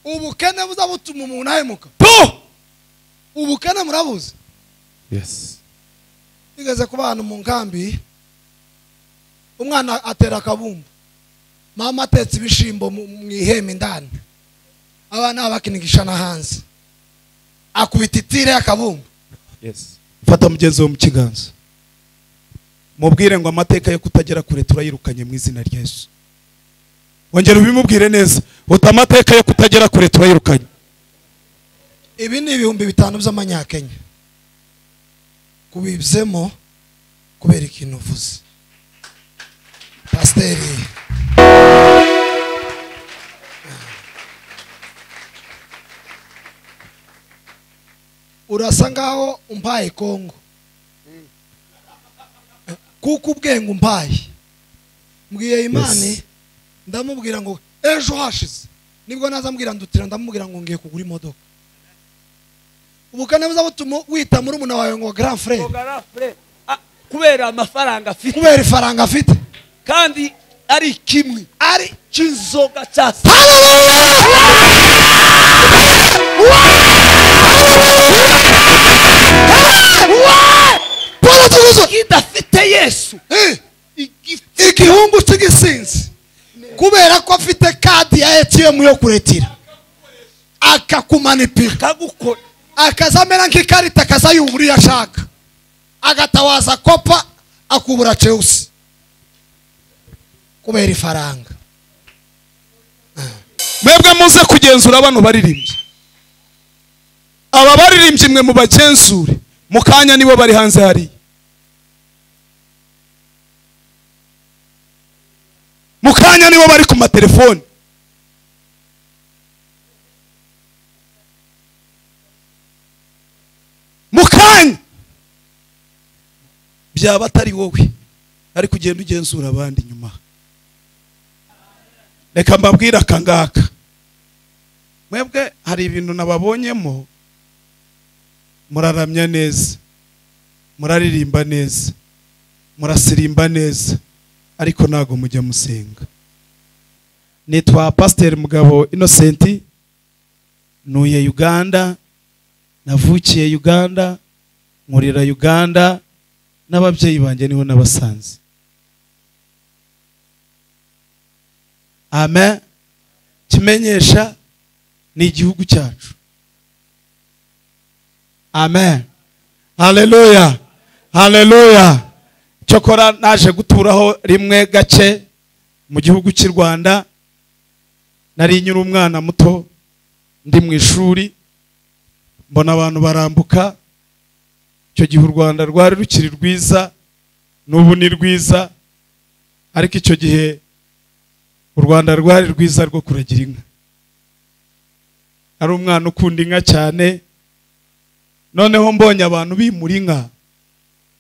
ubukene buza butuma umuntu ahemuka Two. ubukene murabuzi Yes. bigeze kuba ahantu mu nkambi umwana atera akabumbu mama atetse ibishimbo mu mu ihema indani abana bakinigisha no hanze akubita itire y'akabumbu Yes. fata mugenzi we mu kiganza mubwire ngo amateka yo kutagera kure turayirukanye mu izina rya Yesu wongera ubimubwire neza uta amateka yo kutagera kure turayirukanye ibi ni ibihumbi bitanu by'amanyakenya kubibzemo kubera ikintu uvuze pasiteri urasa ngaho umpaye kongo kuko ubwenge umpaye mbwiye imani Yes. ndamubwira ngo ejo hashize nibwo nazambwira ndutira ndamubwira ngo ngiye kugura imodoka ubukane buza butuma wita muri umuna wawe ngo grand frere Ogara fure. Ah, kubera amafaranga afite kubera ifaranga afite kandi ari kimwe ari cy'inzoga cyase paul tuguzo kidafite yesu igihungu cy'igisinzi kubera ko afite kadi ya etiyemu yo kuretira akakumanipira kagukora akaza amera nk'ikarita akazayubura iyo ashaka agatawaza kopa akubura chelsea kubera ifaranga mwebwe muze kugenzura bano baririmbyi aba baririmbyi mwe mubagenzure mu kanya nibo bari hanze hariya mu kanya nibo bari ku matelefoni mu kanya byaba atari wowe ariko ugenda ugenzura abandi nyuma reka mbabwire aka ngaka mwebwe hari ibintu nababonyemo muraramya neza muraririmba neza murasirimba neza ariko ntabwo mujya musenga nitwa pasiteri mugabo inosenti ntuye uganda navukiye uganda nkurira uganda n'ababyeyi banjye niho n'abasanze amen kimenyesha ni igihugu cyacu amen haleluya haleluya cyokora naje guturaho rimwe gake mu gihugu cy'i rwanda nari nyiri umwana muto ndi mu ishuri mbona abantu barambuka icyo gihe u rwanda rwari rukiri rwiza n'ubu ni rwiza ariko icyo gihe u rwanda rwari rwiza rwo kuragira inka ari umwana ukunda inka cyane noneho mbonye abantu bimura inka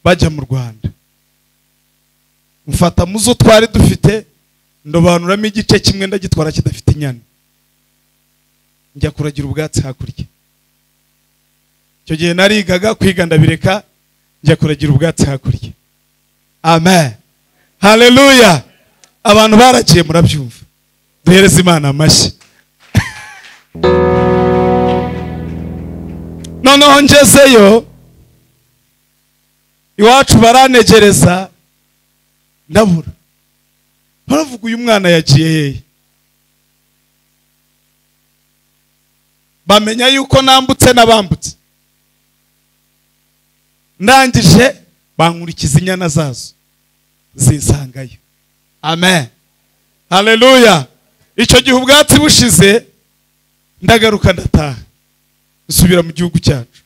bajya mu rwanda mfata mu zo twari dufite ndobanuramo igice kimwe ndagitwara kidafite inyana njya kuragira ubwatsi hakurya icyo gihe narigaga kwiga ndabireka njya kuragira ubwatsi hakurya amen haleluya abantu baragiye murabyumva duhereze imana amashyi noneho ngezeyo iwacu baranegereza ndabura baravuga uyu mwana yagiye hehe bamenya yuko nambutse n'abambutse ndangije bankurikiza inyana zazo zinsangayo amen haleluya icyo gihe ubwatsi bushize ndagaruka ndataha nsubira mu gihugu cyacu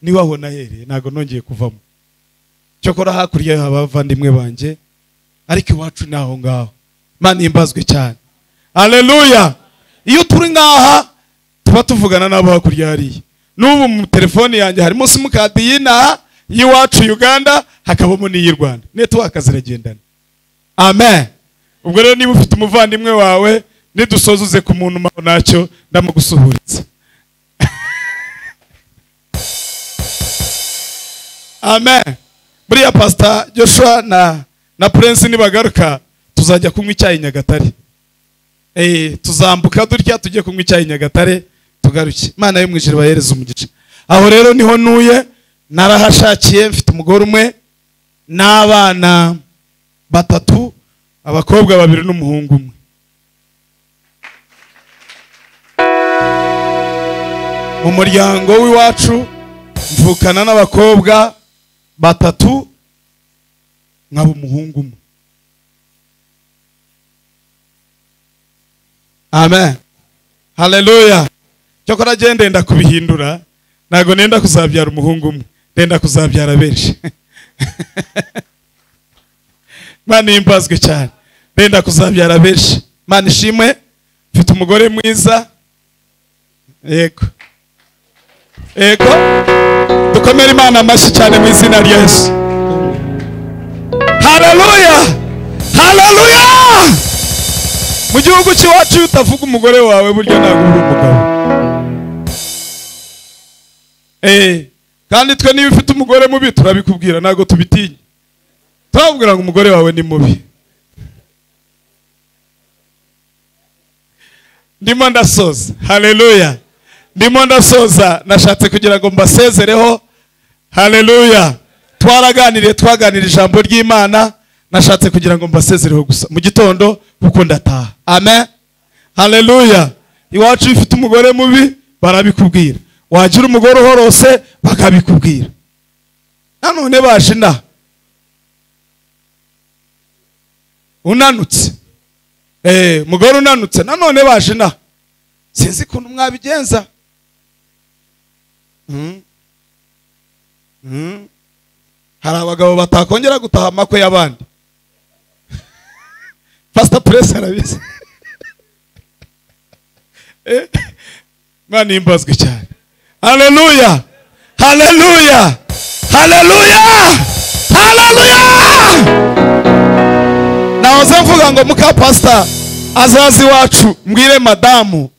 niho aho nahereye ntabwo nongeye kuvamo cyokora hakurya yaho haba abavandimwe banjye ariko iwacu ni aho ngaho imana ihimbazwe cyane haleluya iyo turi ngaha tuba tuvugana n'abo hakurya hariya n'ubu mu telefoni yanjye harimo simukadi y'inaha y'iwacu uganda hakabamo n'iy'i rwanda netiwaka ziragendana amen ubwo rero niba ufite umuvandimwe wawe nidusoza uze ku muntu mpamvu nacyo ndamugusuhuritse amen buriya pasita joshua na na prince nibagaruka tuzajya kunywa icyayi i nyagatare eh, tuzambuka dutya tujye kunywa icyayi i nyagatare tugaruke imana yo mu ijuru bahereza umugisha aho rero niho ntuye narahashakiye mfite umugore umwe n'abana batatu abakobwa babiri n'umuhungu umwe mu muryango w'iwacu mvukana n'abakobwa batatu nkaba umuhungu umwe amen haleluya cyokora agiye ndenda kubihindura ntabwo nenda kuzabyara umuhungu umwe ndenda kuzabyara benshi imana ihimbazwe cyane ndenda kuzabyara benshi imana ishimwe mfite umugore mwiza yego yego dukomere imana amashyi cyane mu izina rya yesu haleluya haleluya mu gihugu cy'iwacu iyo utavuga umugore wawe buryo ntabwo uri umugabo Eh, kandi twe niba ufite umugore mubi turabikubwira ntabwo tubitinya turakubwira ngo umugore wawe ni mubi ndimo ndasoza haleluya ndimo ndasoza nashatse kugira ngo mbasezereho haleluya twaraganiriye twaganira ijambo ry'imana nashatse kugira ngo mbasezereho gusa mu gitondo kuko ndataha amen haleluya iwacu iyo ufite umugore mubi barabikubwira wagira umugore uhorose bakabikubwira nanone baje inaha unanutse Eh, umugore unanutse nanone baje inaha sinzi ukuntu mwabigenza Mm. Mm. hari abagabo batakongera gutaha amakwe y'abandi pasita puresi arabizi Eh, imana ihimbazwe cyane haleluya haleluya haleluya haleluya nahoze mvuga ngo muka pasita azaze iwacu mbwire madamu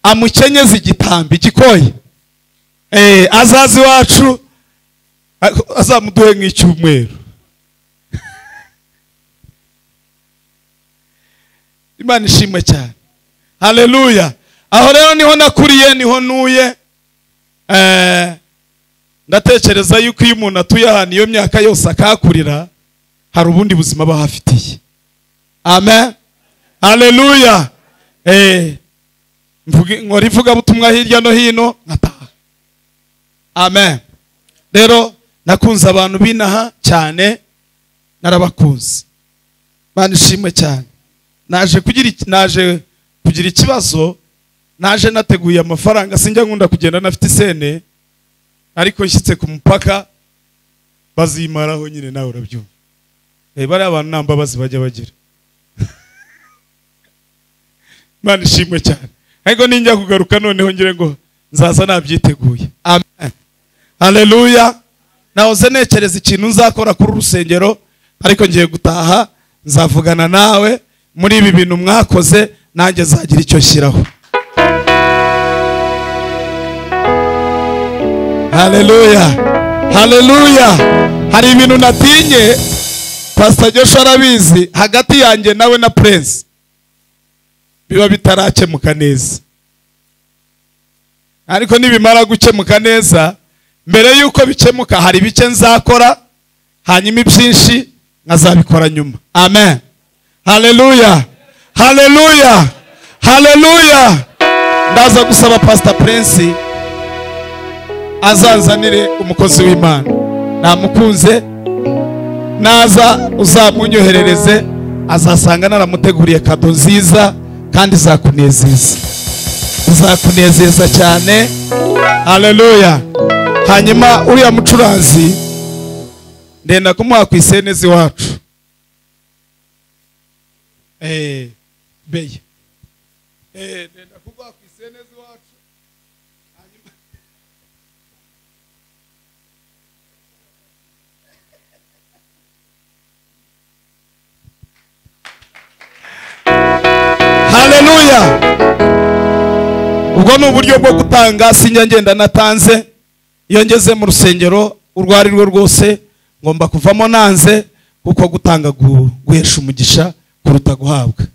amukenyeze igitambi gikoye Eh, azaze iwacu azamuduhe nk'icyumweru imana ishimwe cyane haleluya aho rero niho nakuriye niho ntuye Eh, ndatekereza yuko iyo umuntu atuye ahantu iyo myaka yose akahakurira hari ubundi buzima aba ahafitiye amen haleluya Eh, mvuge- nkora ivugabutumwa hirya no hino nkataha amen rero nakunze abantu b'inaha cyane narabakunze Imana ishimwe cyane naje kugira iki- naje kugira ikibazo naje nateguye amafaranga sinjya nkunda kugenda nafite isene ariko nshyitse ku mupaka bazimaraho nyine nawe urabyumva Eh, bariya bantu nta mbabazi bajya bagira Imana ishimwe cyane ariko ninjya kugaruka noneho ngire ngo nzaza nabyiteguye amen haleluya nahoze nekereza ikintu nzakora kuri uru rusengero ariko ngiye gutaha nzavugana nawe muri ibi bintu mwakoze nanjye nzagira icyo nshyiraho haleluya haleluya hari ibintu natinye pasita joshua arabizi hagati yanjye nawe na purensi biba bitarakemuka neza ariko nibimara gukemuka neza mbere y'uko bikemuka hari bike nzakora hanyuma ibyinshi nkazabikora nyuma amen haleluya haleluya haleluya ndaza gusaba pasita purensi azanzanire umukozi w'imana namukunze naza uzamunyoherereze azasanga naramuteguriye kado nziza kandi izakunezeza izakunezeza cyane haleluya hanyuma uriya mucuranzi ndenda kumuha ku isenezi wacu eh beye eh ndenda kumuha ku isenezi wacu hanyuma haleluya ubwo ni uburyo bwo gutanga sinya ngenda natanze iyo ngeze mu rusengero urwo ari rwo rwose ngomba kuvamo nanze kuko gutanga gu- guhesha umugisha kuruta guhabwa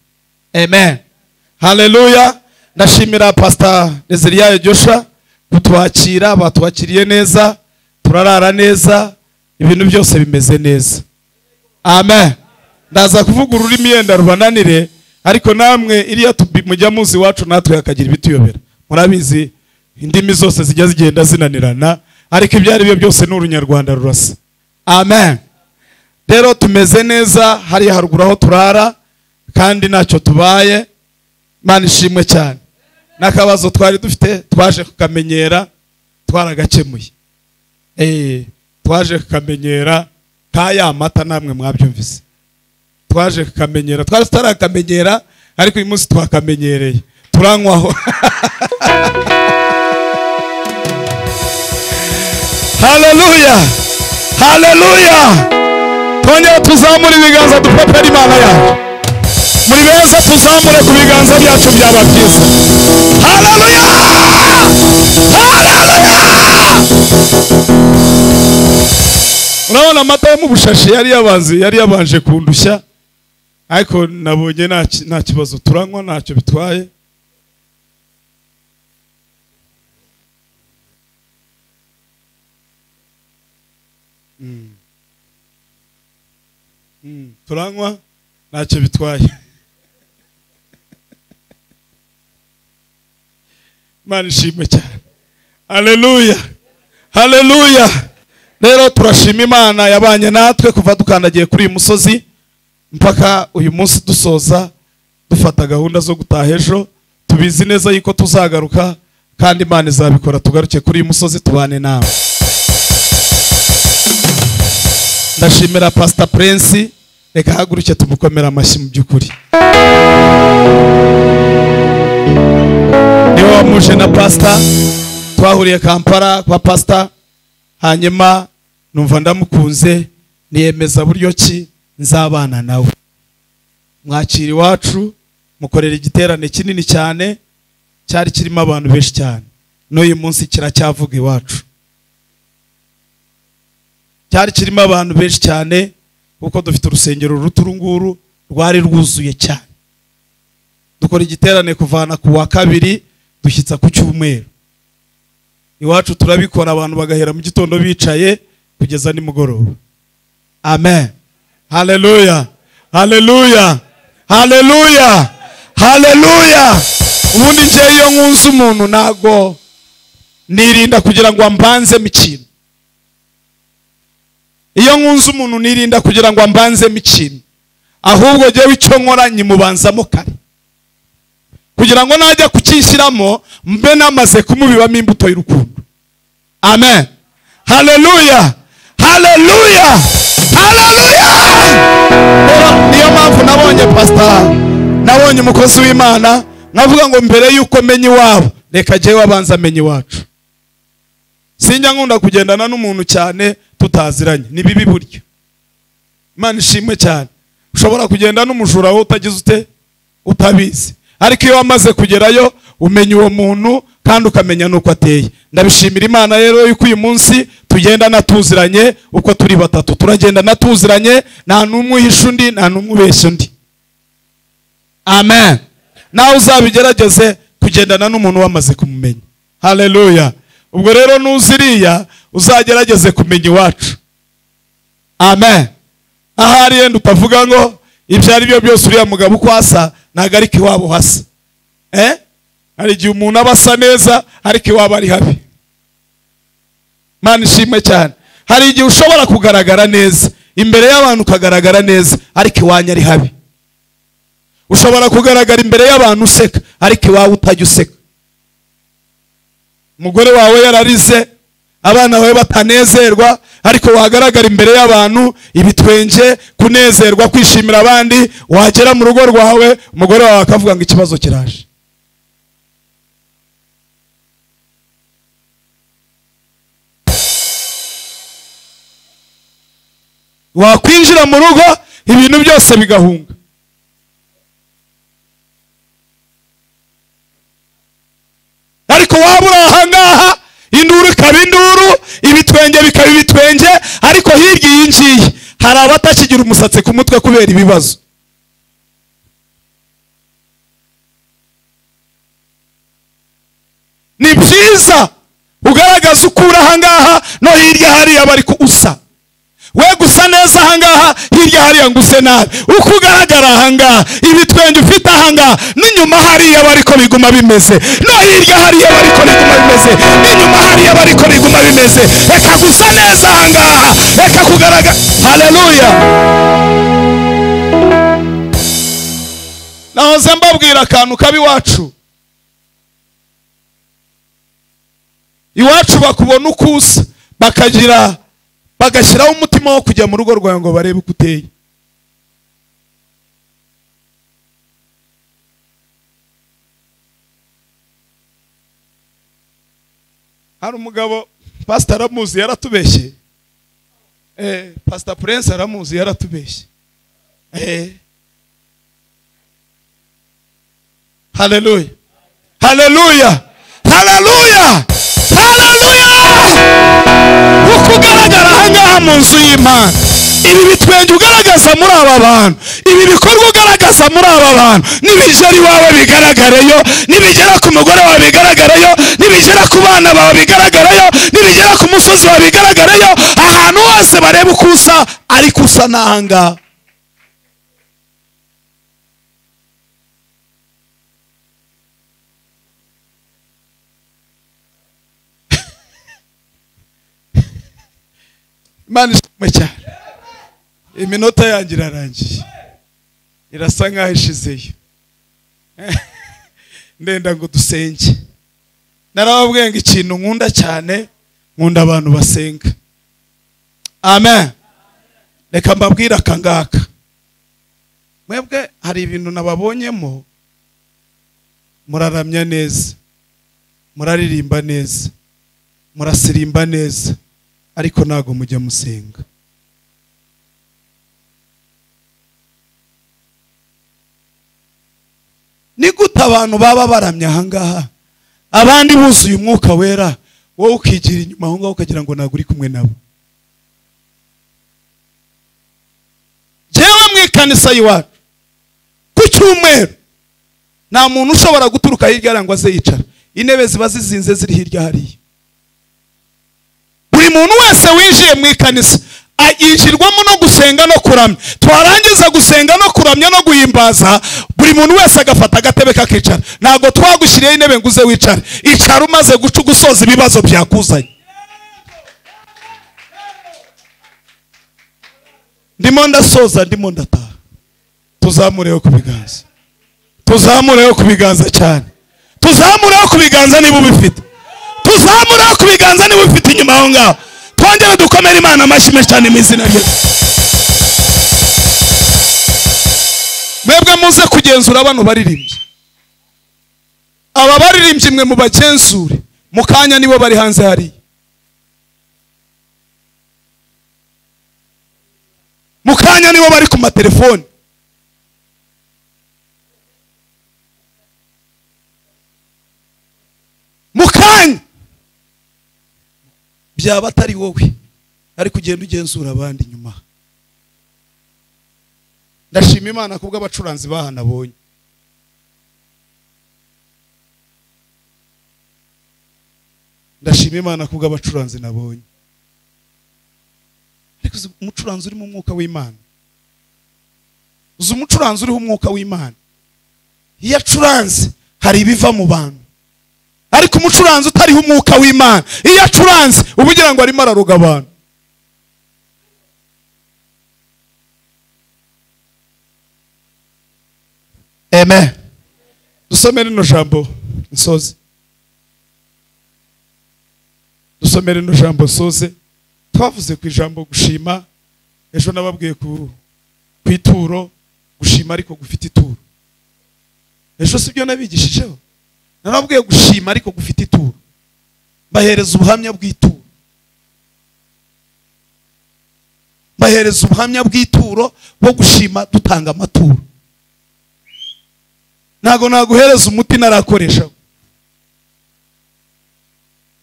amen haleluya ndashimira pasita nezeriyayo josha kutwakira batwakiriye neza turarara neza ibintu byose bimeze neza amen ndaza kuvuga ururimi yenda rubananire ariko namwe iriya tubi- mujya muzi iwacu natwe hakagira ibituyobera murabizi indimi zose zijya zigenda zinanirana ariko ibyo ari byo byose ni urunyarwanda rurasa amen rero tumeze neza hariya haruguru aho turara kandi ntacyo tubaye imana ishimwe cyane n'akabazo twari dufite twaje kukamenyera twaragakemuye Eh, twaje kukamenyera ka ya mata namwe mwabyumvise twaje kukamenyera twari tutarakamenyera ariko uyu munsi twakamenyereye turanywaho haleluya haleluya twongere tuzamure ibiganza dupepera imana yacu muri beza tuzamure ku biganza byacu byaba byiza haleluya haleluya urabona amata yo mu bushashi yari yabanze yari yabanje kundushya ariko nabonye nta ki- nta kibazo turanywa ntacyo bitwaye Mm. Mm, turanywa ntacyo bitwaye imana ishimwe cyane haleluya haleluya rero turashima imana yabanye natwe kuva dukandagiye kuri uyu musozi mpaka uyu munsi dusoza dufata gahunda zo gutaha ejo tubizi neza yuko tuzagaruka kandi imana izabikora tugaruke kuri uyu musozi tubane nawe ndashimira pasita purensi reka haguruke tumukomere amashyi mu by'ukuri niwe wamuje na pasita twahuriye kampala kwa pasita hanyuma numva ndamukunze niyemeza buryo ki nzabana nawe mwakira iwacu mukorera igiterane kinini cyane cyari kirimo abantu benshi cyane n'uyu munsi kiracyavuga iwacu cyari kirimo abantu benshi cyane kuko dufite urusengero ruto uru nguru rwari rwuzuye cyane dukora igiterane kuvana ku wa kabiri dushyitsa ku cyumweru iwacu turabikora abantu bagahera mu gitondo bicaye kugeza nimugoroba amen haleluya haleluya haleluya haleluya ubundi njyewe iyo nkunze umuntu ntago nirinda kugira ngo ambanzemo ikintu iyo nkunze umuntu nirinda kugira ngo ambanzemo ikintu ahubwo njyewe icyo nkora nyimubanzamo kare kugira ngo najya kucyishyiramo mbe namaze kumubibamo imbuto y'urukundo amen haleluya haleluya haleluya rero niyo mpamvu nabonye pasita nabonye umukozi w'imana nkavuga ngo mbere y'uko menya iwabo reka jyewe abanza amenya iwacu sinjya nkunda kugendana n'umuntu cyane tutaziranye ni bibi buryo imana ishimwe cyane ushobora kugenda n'umujura wowe utagize ute utabizi ariko iyo wamaze kugerayo umenya uwo muntu kandi ukamenya n'uko ateye ndabishimira imana rero yuko uyu munsi tugendana tuziranye uko turi batatu turagendana tuziranye nta n'umwe uhisha undi nta n'umwe ubeshya undi amen nawe uzabigerageze kugendana n'umuntu wamaze kumumenya haleluya ubwo rero nuziriya uzagerageze kumenya iwacu amen ahari yenda ukavuga ngo ibyo ari byo byose uriya mugabo uko asa ntabwo ariko iwabo hasa eh? hari igihe umuntu aba asa neza ariko iwabo ari habi mana ishimwe cyane hari igihe ushobora kugaragara neza imbere y'abantu ukagaragara neza ariko iwanyu ari habi ushobora kugaragara imbere y'abantu useka ariko iwawe utajya useka umugore wawe yararize abana bawe batanezerwa ariko wagaragara imbere y'abantu ibitwenge kunezerwa kwishimira abandi wagera mu rugo rwawe umugore wawe akavuga ngo ikibazo kiraje wakwinjira mu rugo ibintu byose bigahunga ariko waba uri ahangaha induru ikaba induru ibitwenge bikaba ibitwenge ariko hirya iyi ngiyi hari abatakigira umusatsi ku mutwe kubera ibibazo ni byiza ugaragaza uko uri ahangaha no hirya hariya bari ku usa we gusa neza ahangaha hirya hariya ngo use nabi uko ugaragara ahangaha ibitwenge ufite ahangaha n'inyuma hariya bariko biguma bimeze no hirya hariya bariko biguma bimeze n'inyuma hariya bariko biguma bimeze reka gusa neza ahangaha reka kugaragara haleluya nahoze mbabwira akantu kabi iwacu iwacu bakubona uko usa bakagira bagashyiraho umutima wo kujya mu rugo rwawe ngo barebe uko uteye hari umugabo pasita aramuzi yaratubeshye eh, pasita purense aramuzi yaratubeshye eh. haleluya haleluya haleluya haleluya uko ugaragara ahangaha mu nzu y'imana ibi bitwenge ugaragaza muri aba bantu ibi bikorwa ugaragaza muri aba bantu nibigera iwawe bigaragareyo nibigera ku mugore wawe bigaragareyo nibigera ku bana bawe bigaragareyo nibigera ku musozi wawe bigaragareyo ahantu hose bareba uko usa ariko usa n'ahangaha imana ishimwe cyane iminota yanjye irarangiye irasa nkaho ishizeyo ndenda ngo dusenge narababwiye ngo ikintu nkunda cyane nkunda abantu basenga amen reka mbabwire aka ngaka mwebwe hari ibintu nababonyemo muraramya neza muraririmba neza murasirimba neza ariko ntabwo mujya musenga ni gute abantu baba baramye ahangaha abandi buzuye umwuka wera wowe ukigira inyuma aho ngaho ukagira ngo ntabwo uri kumwe nabo jyewe mu ikanisa y'iwacu ku cyumweru nta muntu ushobora guturuka hirya hariya ngo aze yicara intebe ziba zizinze ziri hirya hariya buri muntu wese winjiye mu ikanisa yinjirwamo no gusenga no kuramya twarangiza gusenga no kuramya no guhimbaza buri muntu wese agafata agatebe kakicara ntabwo twagushyiriyeho intebe ngo uze wicare icara umaze guca ugusoza ibibazo byakuzanye ndimo ndasoza ndimo ndataha tuzamureho ku biganza tuzamureho ku biganza cyane tuzamureho ku biganza niba ubifite tuzamureho ku biganza niba ufite inyuma aho ngaho twongere dukomere imana amashyi menshi cyane mu izina rye mwebwe muze kugenzura bano baririmbyi aba baririmbyi mwe mubagenzure mu kanya nibo bari hanze hariya mu kanya nibo bari ku matelefoni mu kanya byaba atari wowe ariko ugenda ugenzura abandi nyuma ndashima imana kubwo abacuranzi bahanabonye ndashima imana kubwo abacuranzi nabonye ariko uzi umucuranzi urimo umwuka w'imana uzi umucuranzi uriho umwuka w'imana iyo acuranze hari ibiva mu bantu ariko umucuranzi utariho umwuka w'imana iyo acuranze uba ugira ngo arimo araruga abantu amen dusome rino jambo nsoze dusome rino jambo nsoze twavuze ku ijambo gushima ejo nababwiye ku ku ituro gushima ariko gufite ituro ejo si byo nabigishijeho narabwiye gushima ariko gufite ituro bahereza ubuhamya bw'ituro bahereza ubuhamya bw'ituro bwo gushima dutanga amaturo ntabwo naguhereza umuti narakoresha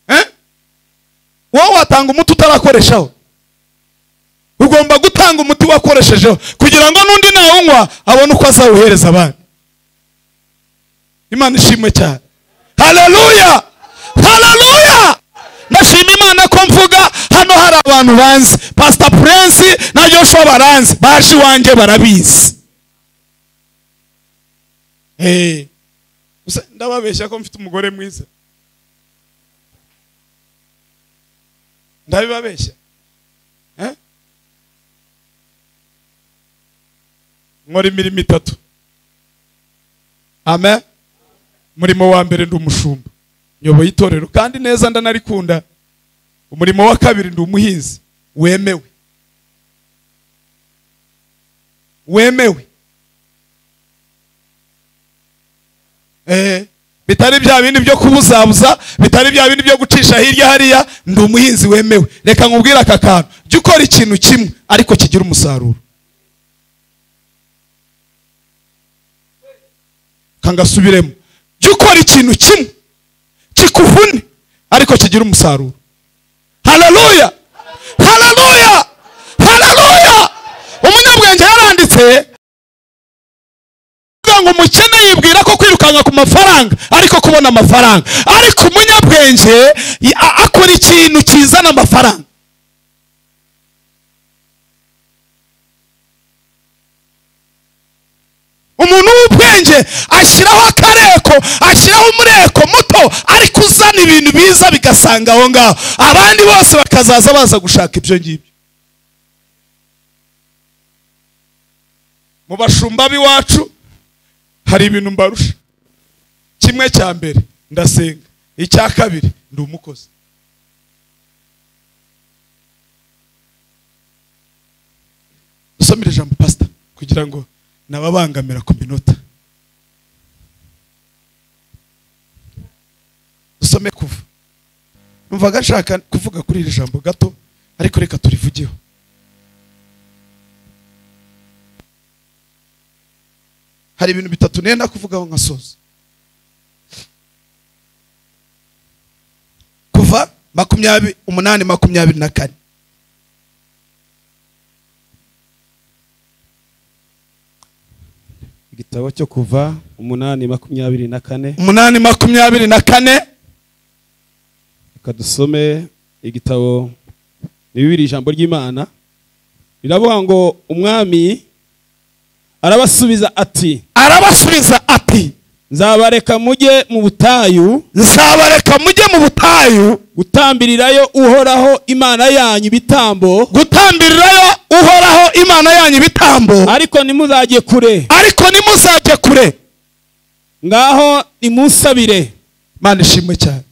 Eh? wowe watanga umuti utarakoreshaho ugomba gutanga umuti wakoreshejeho kugira ngo n'undi nawunywa abone uko azawuhereza abandi imana ishimwe cyane haleluya abantu banzi pasita purensi na joshua baranzi baje iwanjye barabizi Eh, gusa ndababeshya ko mfite umugore mwiza ndabibabeshya Eh? nkora imirimo itatu amen umurimo wa mbere ndi umushumba nyoboye itorero kandi neza ndanarikunda umurimo wa kabiri ndi umuhinzi wemewe wemewe Eh, bitari bya bindi byo kubuzabuza bitari bya bindi byo gucisha hirya hariya ndi umuhinzi wemewe reka nkubwire aka kantu jya ukora ikintu kimwe ariko kigira umusaruro kangasubiremo jya ukora ikintu kimwe kikuvune ariko kigira umusaruro hararuya hararuya hararuya umunyabwenge yaranditse kuvuga ngo umukene yibwira ko kwirukanka ku mafaranga ariko kubona amafaranga ariko umunyabwenge i- a- akora ikintu kizana amafaranga umuntu w'ubwenge ashyiraho akareko ashyiraho umureko muto ariko uzana ibintu biza bigasanga aho ngaho abandi bose bakazaza baza gushaka ibyo ngibyo mu bashumba b'iwacu hari ibintu mbarusha kimwe cya mbere ndasenga icya kabiri ndi umukozi dusomere ijambo pasita kugira ngo nababangamira ku minota dusome kuva numvaga nshaka kuvuga kuri iri jambo gato ariko reka turivugeho hari ibintu bitatu nenda kuvugaho nkasoza kuva makumyabiri umunani makumyabiri na kane igitabo cyo kuva umunani makumyabiri na kane umunani makumyabiri na kane reka dusome igitabo ni bibiri ijambo ry'imana riravuga ngo umwami arabasubiza ati arabasubiza ati nzabareka mujye mu butayu nzabareka mujye mu butayu gutambirirayo uhoraho imana yanyu ibitambo gutambirirayo uhoraho imana yanyu ibitambo ariko ntimuzajye kure ariko nimuzajye kure ngaho nimusabire mana ishimwe cyane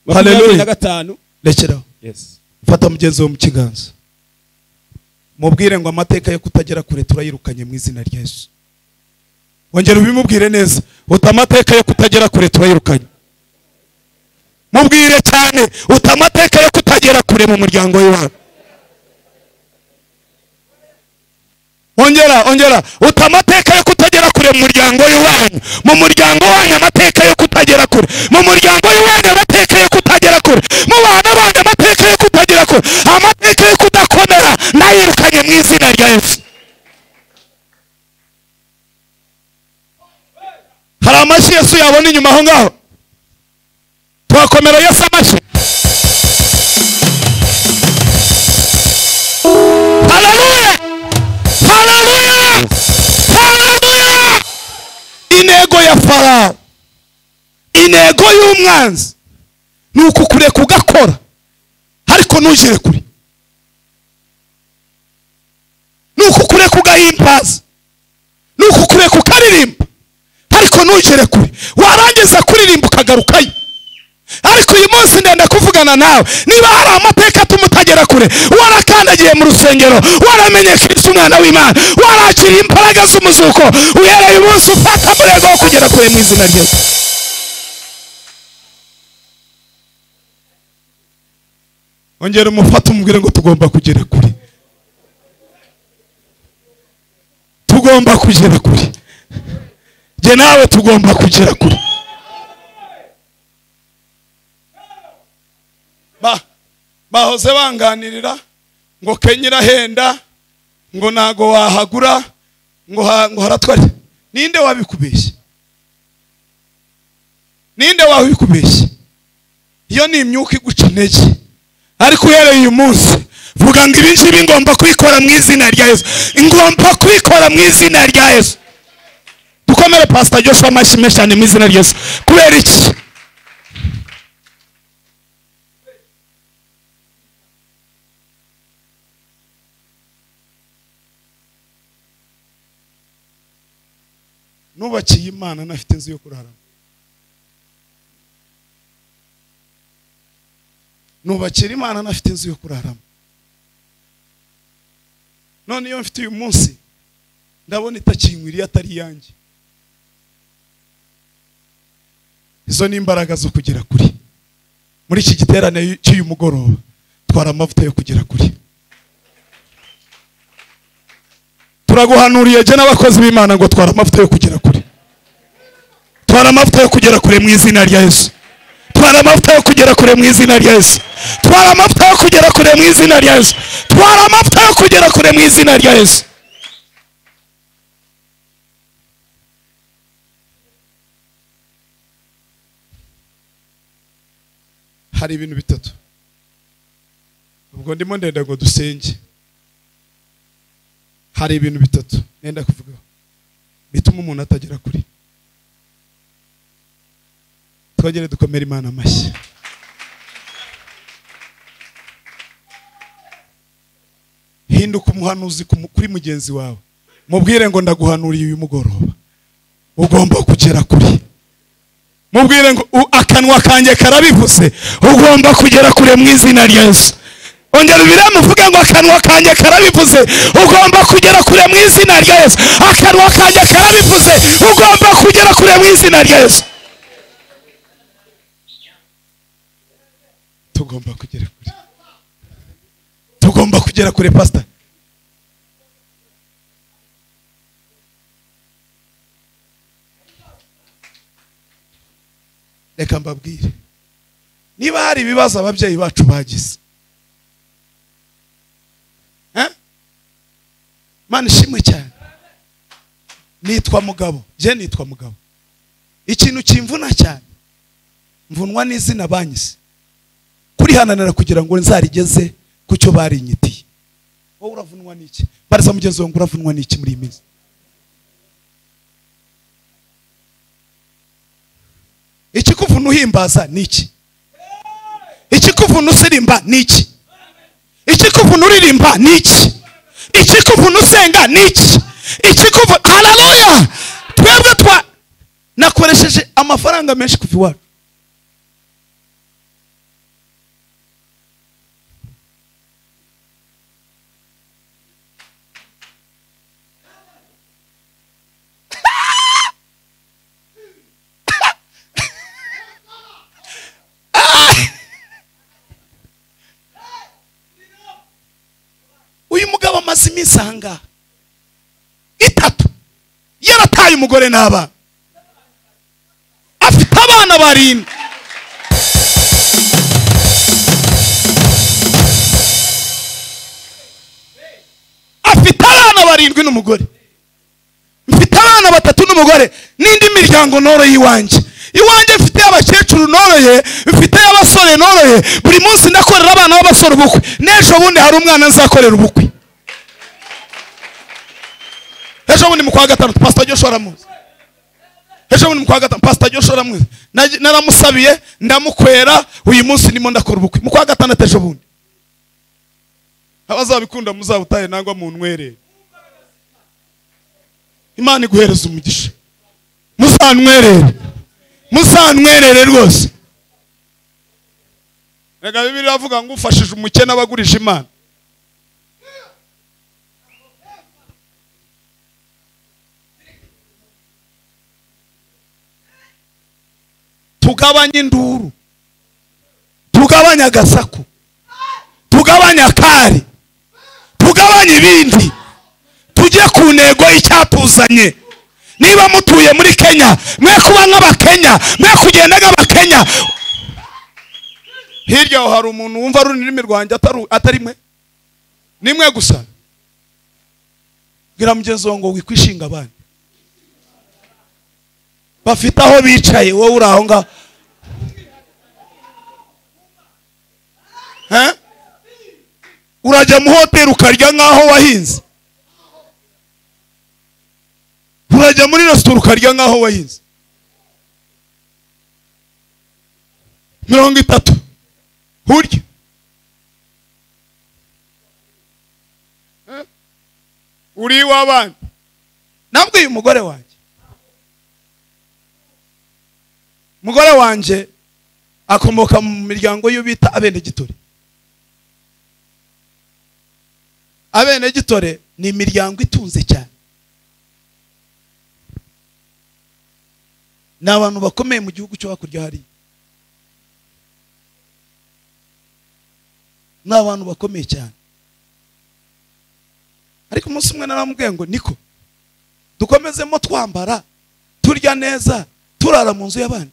makumyabiri Hallelujah. na gatanu rekeraho Yes. fata mugenzi wawe mu kiganza mubwire ngo amateka yo kutagera kure turayirukanye mu izina rya yesu wongera ubimubwire neza uta amateka yo kutagera kure turayirukanye mubwire cyane uta amateka yo kutagera kure mu muryango w'iwawe ongera ongera uta amateka yo kutagera kure mu muryango w'iwanyu mu muryango wanyu amateka yo kutagera kure mu muryango w'iwanyu amateka yo kutagera kure mu bana banyu amateka yo kutagera kure amateka yo kudakomera nayirukanye mu izina rya yesu hari amashyi yesu yabona inyuma aho ngaho turakomera yesu amashyi haleluya haleluya haleluya intego ya farawo intego y'umwanzi ni ukukureka ugakora ariko ntugere kure ni ukukureka ugahimbaza ni ukukureka ukaririmba ariko ntugere kure warangiza kuririmba ukagarukayo ariko uyu munsi ndenda kuvugana nawe niba hari amateka atuma utagera kure warakandagiye mu rusengero waramenyesheje umwana w'imana warakiriye imbaraga z'umuzuko uhereye umunsi ufata umurego wo kugera kure mu izina rye ongera umufate umubwire ngo tugomba kugera kure tugomba kugera kure jye nawe tugomba kugera kure ba bahoze banganirira ngo kenya irahenda ngo ntago wahagura ngo ha- ngo haratware ninde wabikubeshye ninde wabikubeshye iyo ni imyuka iguca intege ariko uhereye uyu munsi vuga ngo ibi ngibi ngomba kwikora mu izina rya yesu ngomba kwikora mu izina rya yesu dukomere pasita joshua amashyi menshi cyane mu izina rya yesu kubera iki nubakiye imana nafite inzu yo kuraramo nubakira imana nafite inzu yo kuraramo none iyo mfite uyu munsi ndabona itakinkwiriye atari iyanjye izo ni imbaraga zo kugera kuri muri iki giterane cy'uyu mugoroba twara amavuta yo kugera kuri turaguhanuriye jye n'abakozi b'imana ngo twara amavuta yo kugera kure twara amavuta yo kugera kure mu izina rya yesu twara amavuta yo kugera kure mu izina rya yesu twara amavuta yo kugera kure mu izina rya yesu twara amavuta yo kugera kure mu izina rya yesu hari ibintu bitatu ubwo ndimo ndenda ngo dusenge hari ibintu bitatu nenda kuvugaho bituma umuntu atagera kure twongere dukomere imana amashyi hinduka umuhanuzi ku mu- kuri mugenzi wawe mubwire ngo ndaguhanuriye uyu mugoroba ugomba kugera kure mubwire ngo "U- akanwa kanjye karabivuze ugomba kugera kure mu izina rya yesu ongera ubiremo uvuge ngo akanwa kanjye karabivuze ugomba kugera kure mu izina rya yesu akanwa kanjye karabivuze ugomba kugera kure mu izina rya yesu tugomba kugera kure tugomba kugera kure pasita reka mbabwire niba hari ibibazo ababyeyi bacu bagize Eh? mana ishimwe cyane nitwa mugabo je nitwa mugabo ikintu kimvuna cyane mvunwa n'izina banyise kurihananira kugira ngo nzarigeze ku cyo barinyitiye wowe uravunwa n'iki bariza mugenzi wawe ngo uravunwa n'iki muri iyi minsi ikikuvuna uhimbaza ni iki ikikuvuna usirimba ni iki ikikuvuna uririmba ni iki ikikuvuna usenga ni iki ikikuvuna hararuya twebwe twa nakoresheje amafaranga menshi kuva iwacu uyu mugabo amaze iminsi ahangaha itatu yarataye umugore n'abana afite abana barindwi afite abana barindwi n'umugore mfite abana batatu n'umugore n'indi miryango noroye iwanjye iwanjye mfite abakecuru noroye mfite abasore noroye buri munsi ndakorera abana b'abasore ubukwe n'ejo bundi hari umwana nzakorera ubukwe ejo bundi mu kwa gatanu pasita joshua aramuzi ejo bundi mu kwa gatanu pasita joshua aramuzi Nag- naramusabiye ndamukwera uyu munsi ndimo ndakora ubukwe mu kwa gatandatu ejo bundi abazabikunda muzabutahe nangwa muntwerere imana iguhereza umugisha muzantwerere muzantwerere rwose reka bibiri iravuga ngo ufashije umukene aba agurije imana tugabanye induru tugabanye agasaku tugabanye akari tugabanye ibindi tujye ku ntego y'icyatuzanye niba mutuye muri kenya mwe kuba nk'abakenya mwe kugenda nk'abakenya hirya aho hari umuntu wumva ari ururimi rwanjye atari- atari mwe ni mwe gusa bwira mugenzi wawe ngo wikwishinga abandi bafite aho bicaye wowe uri aho ngaho Eh? urajya mu hoteli ukarya nk'aho wahinze urajya muri resitora ukarya nk'aho wahinze mirongo itatu urya Eh? uri iw'abandi nabwiye umugore wanjye umugore wanjye akomoka mu miryango y'uwo bita abenegitore abenegitore ni imiryango itunze cyane ni abantu bakomeye mu gihugu cyo hakurya hariya ni abantu bakomeye cyane ariko umunsi umwe naramubwiye ngo niko dukomezemo twambara turya neza turara mu nzu y'abandi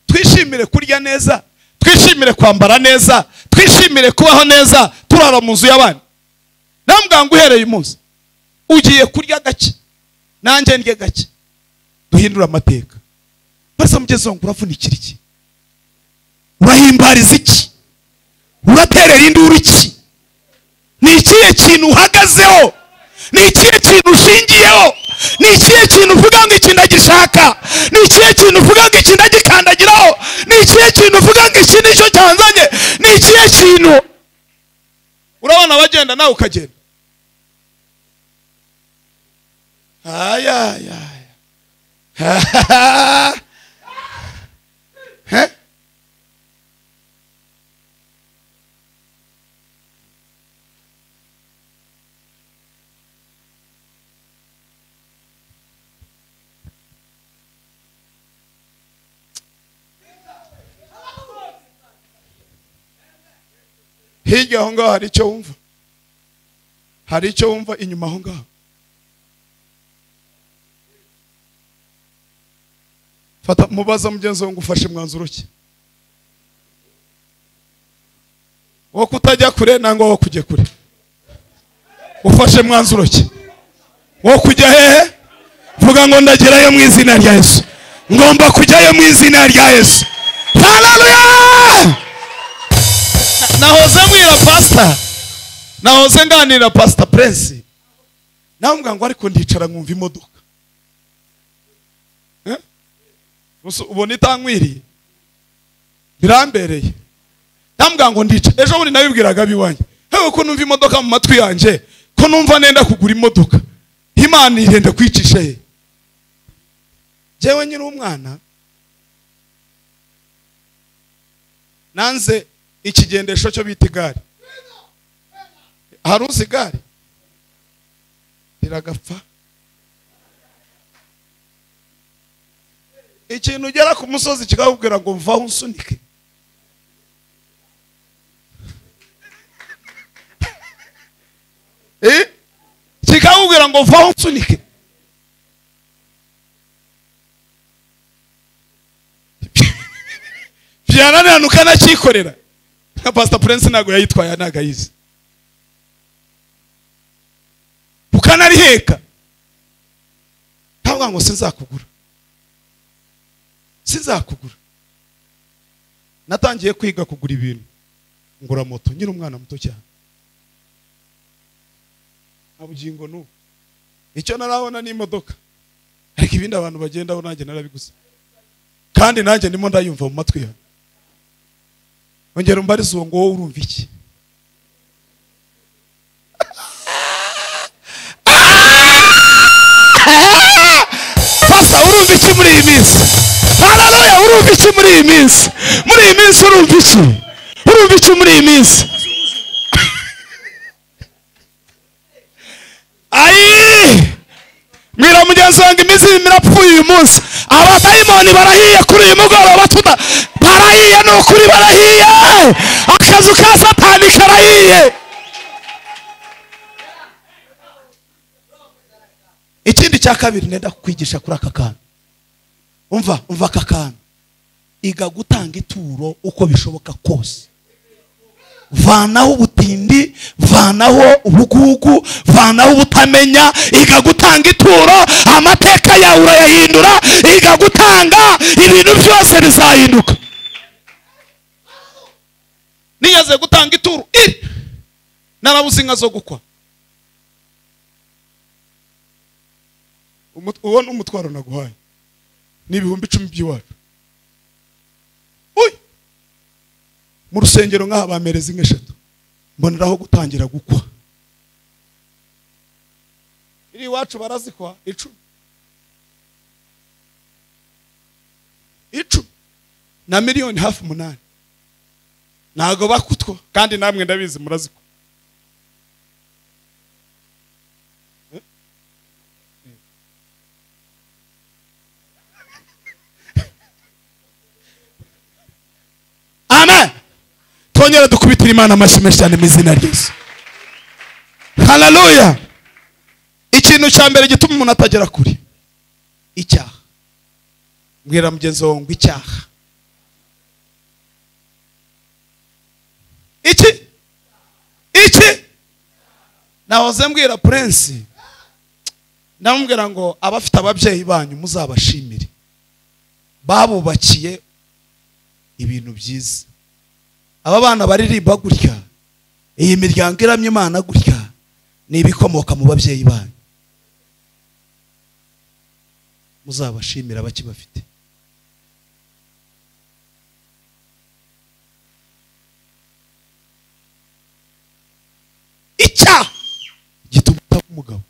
twishimire kurya neza twishimire kwambara neza twishimire kubaho neza turara mu nzu y'abandi namubwira ngo uhereye umunsi ugiye kurya gake nanjye ndye gake duhindure amateka barasa mugezi wangu uravunikira iki urahimbariza iki uraterera induru iki ni ikihe kintu uhagazeho ni ikihe kintu ushingiyeho ni ikihe kintu uvuga ngo iki ndagishaka ni ikihe kintu uvuga ngo iki ndagikandagiraho ni ikihe kintu uvuga ngo iki nicyo cyanzanye ni ikihe kintu urabona abagenda nawe ukagenda ayayaya He? hirya aho ngaho hari icyo wumva hari icyo wumva inyuma aho ngaho fata mubaza mugenzi wawe ngo ufashe umwanzuro ki wo kutajya kure nangwa wo kujya kure ufashe umwanzuro ki wo kujya hehe vuga ngo ndagerayo mu izina rya yesu ngomba kujyayo mu izina rya yesu haleluya nahoze mwira pasita nahoze nganira pasita purensi nawe mbwira ngo ariko ndicara nkumva imodoka Eh? Gusa ubona itankwiriye birambereye namubwira ngo ndicara ejo bundi nabibwiraga abiwanjye hewe ko numva imodoka mu matwi yanjye ko numva nenda kugura imodoka imana irenda kwicisha ye njyewe nyiri umwana nanze ikigendesho cyo bita igare hari uzi igare riragapfa ikintu ugera ku musozi kikakubwira ngo mvaho unsunike Eh? kikakubwira ngo mvaho unsunike byananirana ukanacyikorera nka pasita purensi ntabwo yayitwaye aha ntabwo ayizi ukanariheka ntabwo ngo sinzakugura sinzakugura natangiye kwiga kugura ibintu ngura moto nyiri umwana muto cyane nta bugingo n'ubu icyo narabona ni imodoka ariko ibindi abantu bagendaho nanjye narabiguze kandi nanjye ndimo ndayumva mu matwi yawe ongera umbarize uwo ngo wowe urumva iki pasa urumva iki muri iyi minsi hararuya urumva iki muri iyi minsi muri iyi minsi urumva iki urumva iki muri iyi minsi ayi mwira mugenzi wanjye imizimu irapfuye uyu munsi abadayimoni barahiye kuri uyu mugoroba tuda barahiye ni ukuri barahiye akazu ka satani karahiye ikindi cya kabiri nenda kukwigisha kuri aka kantu umva umva aka kantu iga gutanga ituro uko bishoboka kose vanaho ubutindi vanaho ubugugu vanaho ubutamenya iga gutanga ituro amateka yawe urayahindura iga gutanga ibintu byose bizahinduka niyaze gutanga ituru iri narabuze inka zo gukwa Umut- uwo ni umutwaro naguhaye ni ibihumbi icumi by'iwacu uyu mu rusengero nk'aha bamereza inka eshatu mboneraho gutangira gukwa iri iwacu barazikwa icumi icumi na miliyoni hafi umunani ntago bakutwa kandi namwe ndabizi murazikwa amen twongere dukubitire imana amashyi menshi cyane mu izina ryose hararuya ikintu cya mbere gituma umuntu atagera kure icyaha mbwira mugenzi wawe ngo icyaha iki iki nahoze mbwira purensi ndamubwira ngo abafite ababyeyi banyu muzabashimire babubakiye ibintu byiza aba bana baririmba gutya iyi miryango iramya imana gutya ni ibikomoka mu babyeyi banyu muzabashimire abakibafite icyaha gituma utaba umugabo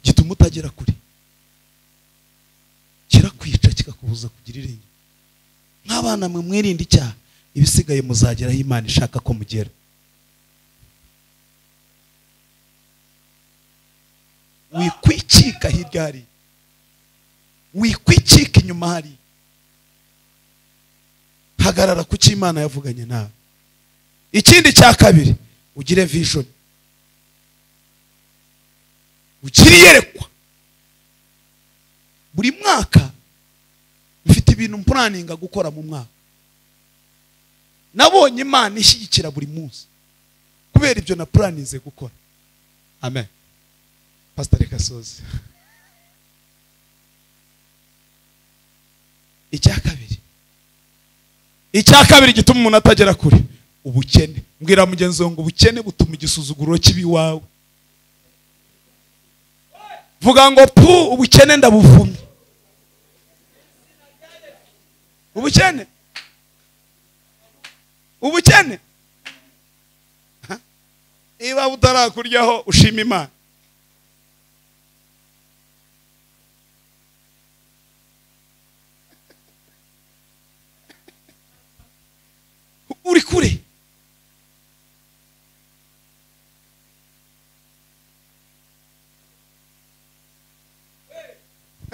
gituma utagera kure kirakwica kikakubuza kugira irenge nk'abana mwe mwirinde icyaha ibisigaye muzagera aho imana ishaka ko mugera wikwicika hirya hariya wikwicika inyuma hariya hagarara ku cyo imana yavuganye nawe ikindi cya kabiri ugire vision ugire iyerekwa buri mwaka mfite ibintu mpuraninga gukora mu mwaka nabonye imana ishyigikira buri munsi kubera ibyo napuraninze gukora amen pasiteri kasozi icya kabiri icya kabiri gituma umuntu atagera kure ubukene mbwira mugenzi wawe ngo ubukene butuma igisuzuguro kibi iwawe vuga ngo pu ubukene ndabuvumye ubukene ubukene Ha? niba utarakuryaho ushima imana uri kure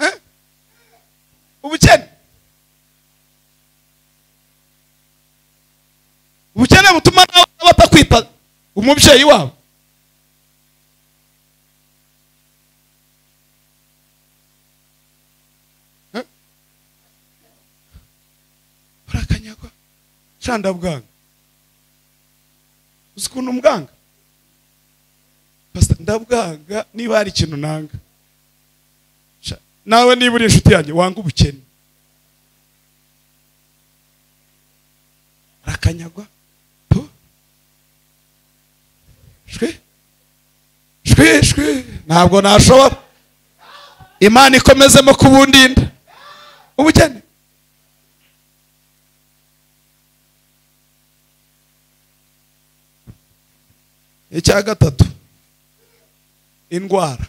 Eh? ubukene ubukene butuma nawe batakwita umubyeyi wabo Eh? urakanyagwa canda bwanga uzi ukuntu mbwanga Pastor, ndabwanga niba hari ikintu nanga Sha, nawe niba uri inshuti yanjye wanga ubukene arakanyagwa po shwe shwe shwe ntabwo nashobora imana ikomezemo kubundinda ubukene icya gatatu indwara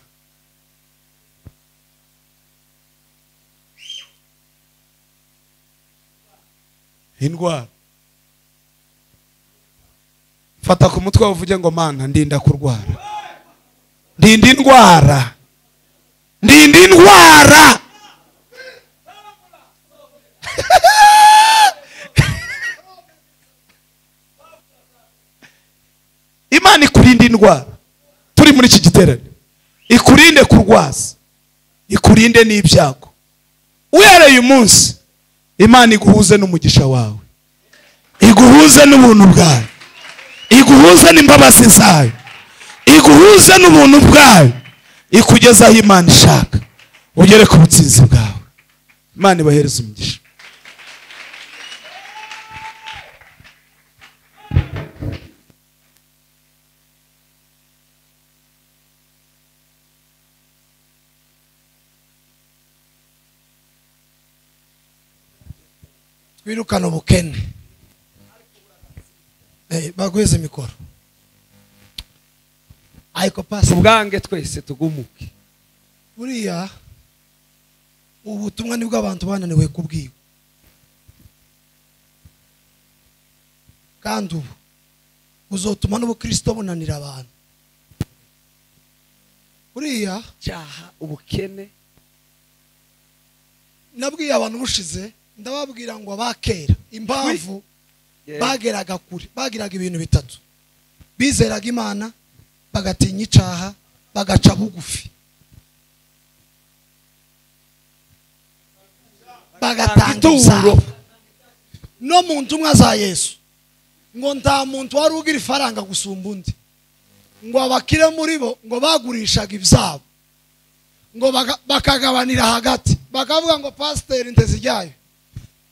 indwara fata ku mutwe uvuge ngo mana ndinda kurwara ndinda indwara ndinda indwara imana ikurinda indwara turi muri iki giterane ikurinde kurwaza ikurinde n'ibyago uhereye umunsi imana iguhuze n'umugisha wawe iguhuze n'ubuntu bwawe iguhuze n'imbabazi zayo iguhuze n'ubuntu bwayo ikugeze aho imana ishaka ugere ku butsinzi bwawe imana ibahereze umugisha twirukane ubukene Eh, bagweze mikoro ariko pasi ubwange twese tugumuke buriya ubutumwa nibwo abantu bananiwe kubwirwa kandi ubu buzotuma n'ubukristo bunanira abantu buriya cyaha ubukene nabwiye abantu bushize ndababwira ngo abakera impamvu Yeah. bageraga kure bagiraga ibintu bitatu bizeraga imana bagatinya icaha bagaca bugufi bagatanga Ituro. inzara no mu ntumwa za yesu ngo nta muntu wari ugira ifaranga gusumba undi ngo abakire muri bo ngo bagurishaga ibyabo ngo baga- bakagabanira hagati bakavuga ngo pasiteri ntezijyayo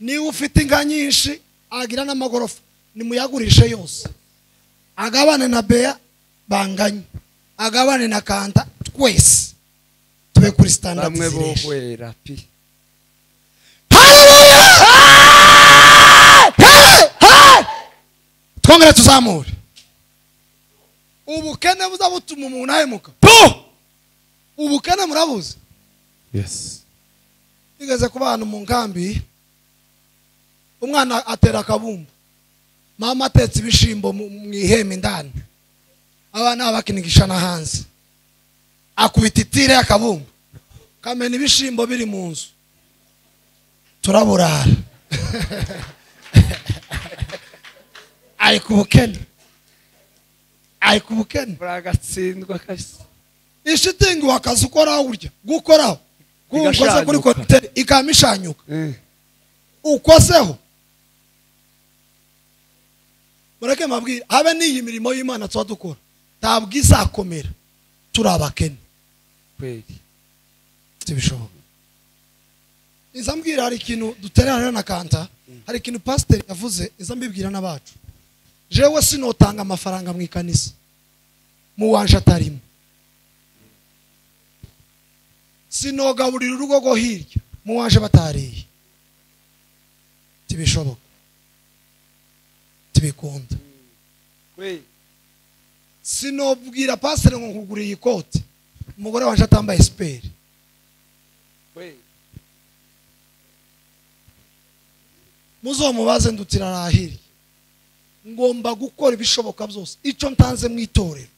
niba ufite inka nyinshi agira n'amagorofa nimuyagurishe yose agabane na beya banganye agabane na kanta twese tube kuri standard bamwe ziresha bohwera pi twongere tuzamure ubukene buza butuma umuntu ahemuka ubukene murabuzi yes bigeze ku bantu mu nkambi umwana atera akabumbu mama atetse ibishimbo mu mu ihema indani abana bakinigisha na hanze akubita itire y'akabumbu kamena ibishimbo biri mu nzu turaburara ari ku bukene ari ku bukene buragatsindwa kabisa ishitingi wakazi ukoraho urya gukoraho gukoze kuri Igashanyuka. konteri ikaba ishanyuka Eh. ukoseho mureke mabwire habe n'iyi mirimo y'imana tuba dukora ntabwo izakomera turi abakene kweli ntibishoboka iza mbwira hari ikintu duterera rero na kanta hari ikintu pasiteri yavuze iza mbibwira n'abacu jewe sinotanga amafaranga mu ikanisa mu wanje atarimo sinogaburira urugo rwo hirya mu wanje batariye ntibishoboka ntibikunda kweli sinobwira pasiteri ngo nkuguriye ikote umugore wanje atambaye siperi kweli muzomubaze ndutira arahiri ngomba gukora ibishoboka byose icyo ntanze mu itorero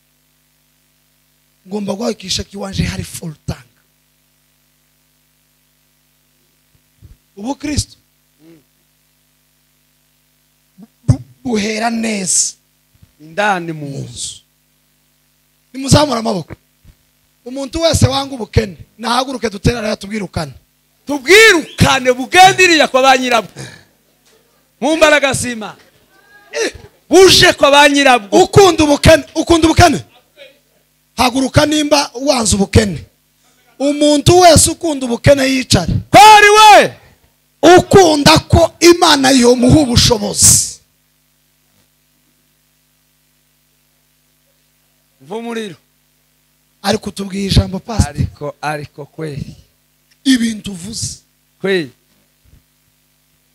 ngomba guhagikisha ko iwanje hari full tank ubu kristo bu- buhera neza indani mu mu nzu nzu nimuzamura amaboko umuntu wese wanga ubukene nahaguruke dutera rero tubwirukane tubwirukane bugendiriye kwa ba nyirabwo mu mbaraga z'imana buje kwa ba nyirabwo ukunda ubukene ukunda ubukene haguruka nimba wanze ubukene umuntu wese ukunda ubukene yicare kwari we ukunda ko imana yomuha ubushobozi mva umuriro ari kutubwira ijambo pastor ariko ariko kweli ibintu uvuze kweli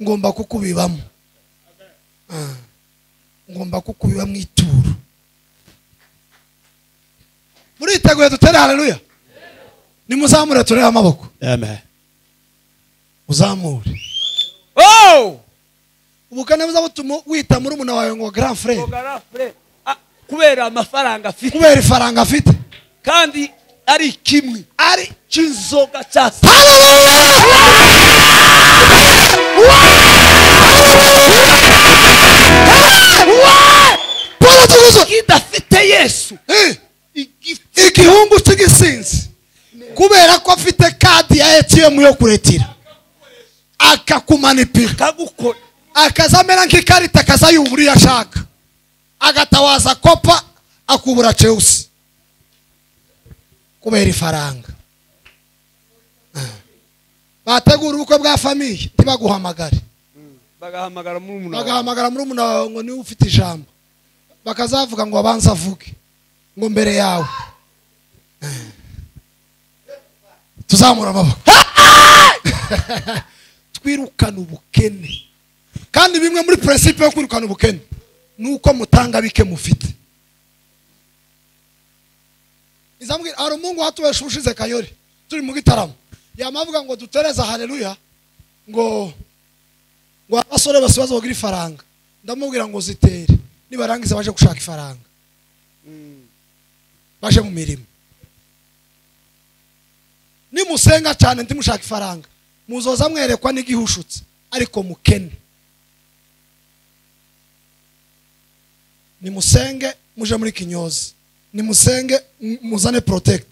ngomba kukubibamo Ah. ngomba kukubiba mu ituro muriteguye dutere haleluya nimuzamure turebe amaboko amen uzamure oh ubukane buza butuma wita muri umuna wawe ngo grand frere Ogarafure. Ah, kubera amafaranga afite kubera ifaranga afite kandi ari kimwe ari cy'inzoga cya paul tuguzo kidafite yesu igihungu cy'igisinzi kubera ko afite kadi ya etiyemu yo kuretira akakumanipira kagukora akaza amera nk'ikarita akazayubura iyo ashaka agatawaza kopa akubura chelsea kubera ifaranga Ah. bategura ubukwe bwa famiye ntibaguhamagare bagahamagara muri umunara bagahamagara muri umuntu wawe ngo niwe ufite ijambo bakazavuga ngo abanze avuge ngo mbere yawe Eh. tuzamura amaboko twirukane ubukene kandi bimwe muri principe yo kwirukana ubukene ni uko mutanga bike mufite izambwira hari umuhungu watubesha ubushize kayori turi mu gitaramo yamavuga ngo dutereze haleluya ngo ngo abasore bose bazogira ifaranga ndamubwira ngo zitere nibarangiza baje gushaka ifaranga baje mu mirimo nimusenga cyane ntimushaka ifaranga muzoza mwerekwa n'igihushutse ariko mukene nimusenge muje muri kinyozi nimusenge mu- muzane protect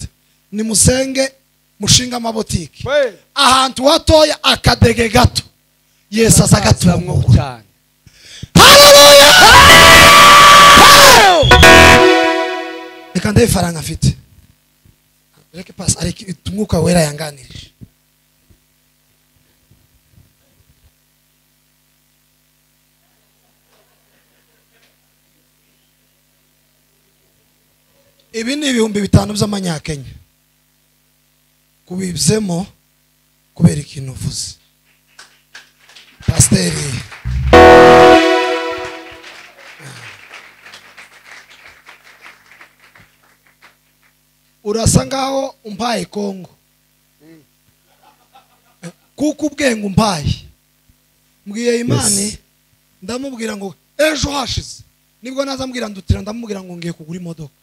nimusenge mushinga amabotiki We. ahantu hatoya akadege gato yesu aza Azamwo agatumura cyane reka ndebe ifaranga afite reke pasi areke umwuka wera yanganirije ibi ni ibihumbi bitanu by'amanyakenya kubibzemo kubera ikintu uvuze pasiteri urasa ngaho umpaye kongo kuko ubwenge umpaye mbwiye imani ndamubwira ngo ejo hashize nibwo naza mbwira ndutira ndamubwira ngo ngiye kugura imodoka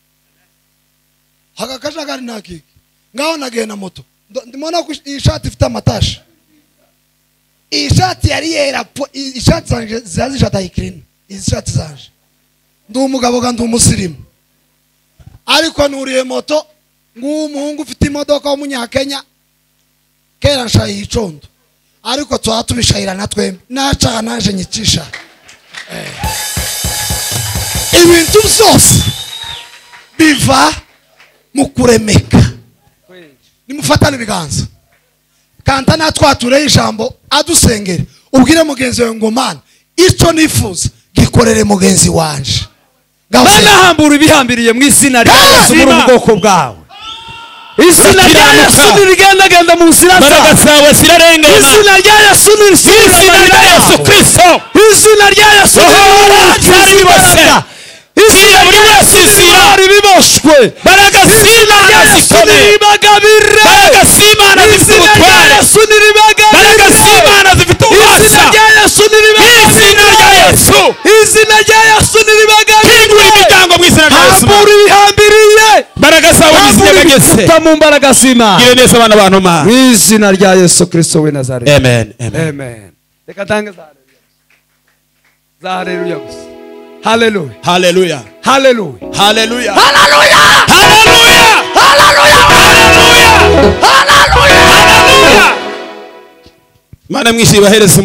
haka kajagari nakiki ngaho nagiye na moto Ndo- ndimona ko iyi shati ifite amatashi iyi shati yari yera po iyi shati zanje ziba zishata ikirina izi shati zanje ndi umugabo kandi umusirimu ariko nuriye moto nguwo umuhungu ufite imodoka w'umunyakenya kera nshayiye icondo ariko tuba tubishayirana twembi nacaha naje nyicisha Eh. ibintu byose biva mu kuremeka nimufatane ibiganza kanta natwatureho ijambo adusengere ubwire mugenzi wawe ngo mana icyo nifuza gikorere mugenzi wanje Ngaho senge. banahambura ibihambiriye mu izina rya Hey! yesu muri Zima. ubwoko bwawe izina rya Bakiranuka. yesu ntirigendagenda mu nzira zawe imbaraga zawe zirarengana izina rya yesu mu izina rya yesu nirisibaho kirisito izina rya yesu Roho nirisibaho waracyari imbaraga. izina buri rya wese yesu izira. ntibari biboshywe imbaraga izina rya z'imana yesu zikomeye ntiribagabira imbaraga z'imana zifite izina ubutware rya yesu ntiribagabira imbaraga z'imana zifite izina ububasha rya yesu izina rya yesu ntiribagabira izina rya yesu kingura ntiribagabira imiryango mu izina rya yesu hambura ibihambiriye imbaraga zawe mu izina hambura rya yesu ibikuta mu mbaraga z'imana gire neza abana bantu ma mu izina rya yesu kirisito w'i nazareti amen amen amen reka tange za haleluya za haleluya gusa haleluya haleluya haleluya haleluya haleluya haleluya haleluya haleluya mana mwisi bahereze